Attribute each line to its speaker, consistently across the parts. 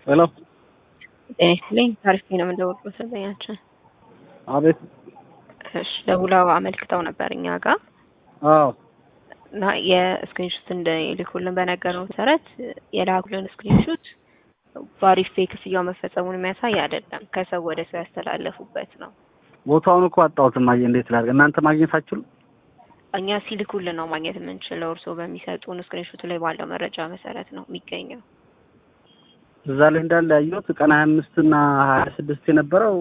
Speaker 1: ሄሎ
Speaker 2: ጤና ይስጥልኝ። ታሪክ ነው የምንደውለው ሰዘኛችን።
Speaker 1: አቤት።
Speaker 2: እሺ ደውለው አመልክተው ነበር እኛ ጋር
Speaker 1: አዎ
Speaker 2: እና የስክሪንሹት እንደልኩልን በነገረው መሰረት የላኩልን ስክሪንሹት በአሪፍ ፔ ክፍያው መፈጸሙን የሚያሳይ አይደለም። ከሰው ወደ ሰው ያስተላለፉበት ነው።
Speaker 1: ቦታውን እኮ አጣሁት። ማየ እንዴት ላድርግ? እናንተ ማግኘት አትችሉም?
Speaker 2: እኛ ሲልኩልን ነው ማግኘት የምንችለው። እርስዎ በሚሰጡን ስክሪንሹት ላይ ባለው መረጃ መሰረት ነው የሚገኘው።
Speaker 1: እዛ ላይ እንዳለ ያየሁት ቀን ሀያ አምስት እና ሀያ ስድስት የነበረው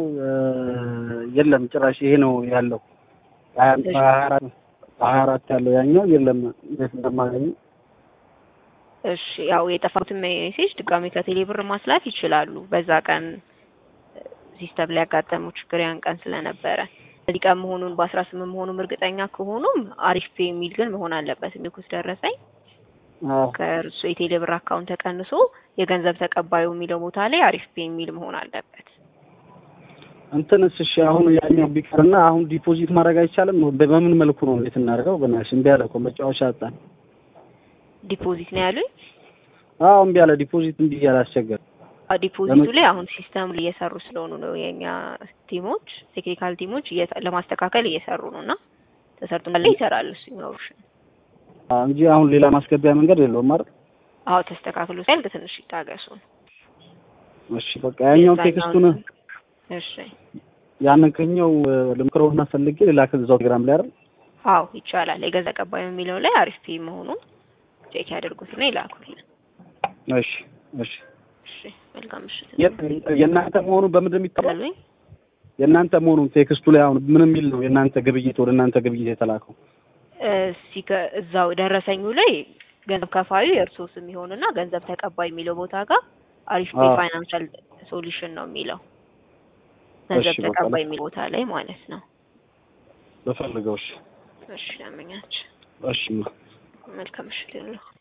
Speaker 1: የለም ጭራሽ። ይሄ ነው ያለው ሀያ አራት ያለው ያኛው የለም። እንዴት እንደማገኘው
Speaker 2: እሺ ያው የጠፋሁትን ሜሴጅ ድጋሜ ከቴሌ ብር ማስላክ ይችላሉ። በዛ ቀን ሲስተም ላይ ያጋጠመው ችግር ያን ቀን ስለነበረ በዚህ ቀን መሆኑን በአስራ ስምንት መሆኑም እርግጠኛ ከሆኑም አሪፍ ፔ የሚል ግን መሆን አለበት። የሚልኩት ደረሰኝ ከእርሱ የቴሌ ብር አካውንት ተቀንሶ የገንዘብ ተቀባዩ የሚለው ቦታ ላይ አሪፍ ፔ የሚል መሆን አለበት።
Speaker 1: እንትንስ እሺ፣ አሁን ያኛው ቢቀርና አሁን ዲፖዚት ማድረግ አይቻልም? በምን መልኩ ነው እንዴት እናደርገው? በናትሽ እምቢ አለ እኮ መጫወቻ አጣን።
Speaker 2: ዲፖዚት ነው ያሉኝ።
Speaker 1: አዎ እምቢ አለ። ዲፖዚት እምቢ እያለ አስቸገረ።
Speaker 2: ዲፖዚቱ ላይ አሁን ሲስተም ላይ እየሰሩ ስለሆኑ ነው የኛ ቲሞች ቴክኒካል ቲሞች ለማስተካከል እየሰሩ ነው እና ተሰርቶ ላይ ይሰራሉ እሱ ይኖሩሽ
Speaker 1: እንጂ አሁን ሌላ ማስገቢያ መንገድ የለውም አይደል?
Speaker 2: አዎ ተስተካክሎ ሲያልቅ ትንሽ ይታገሱ።
Speaker 1: እሺ በቃ ያኛው ቴክስቱን
Speaker 2: እሺ
Speaker 1: ያንን ከኛው ልምክረውና ፈልጌ ሌላ ከዛው ቴሌግራም ላይ አይደል?
Speaker 2: አዎ ይቻላል። የገዛ ቀባዩ የሚለው ላይ አሪፍ ፒ መሆኑን ቼክ ያደርጉትና ይላኩልን።
Speaker 1: እሺ እሺ
Speaker 2: እሺ መልካም ምሽት።
Speaker 1: የእናንተ መሆኑን በምንድን የሚታወቅ
Speaker 2: ያሉኝ
Speaker 1: የእናንተ መሆኑን ቴክስቱ ላይ አሁን ምን የሚል ነው? የእናንተ ግብይት ወደ እናንተ ግብይት የተላከው
Speaker 2: እስቲ እዛው ደረሰኙ ላይ ገንዘብ ከፋዩ የእርስዎ ስም ይሆንና ገንዘብ ተቀባይ የሚለው ቦታ ጋር አሪፍ ፔ ፋይናንሻል ሶሉሽን ነው የሚለው ገንዘብ ተቀባይ የሚለው ቦታ ላይ ማለት ነው።
Speaker 1: በፈልገው። እሺ
Speaker 2: እሺ ያመኛች
Speaker 1: እሺ
Speaker 2: መልካም ምሽት ይሁንልዎ።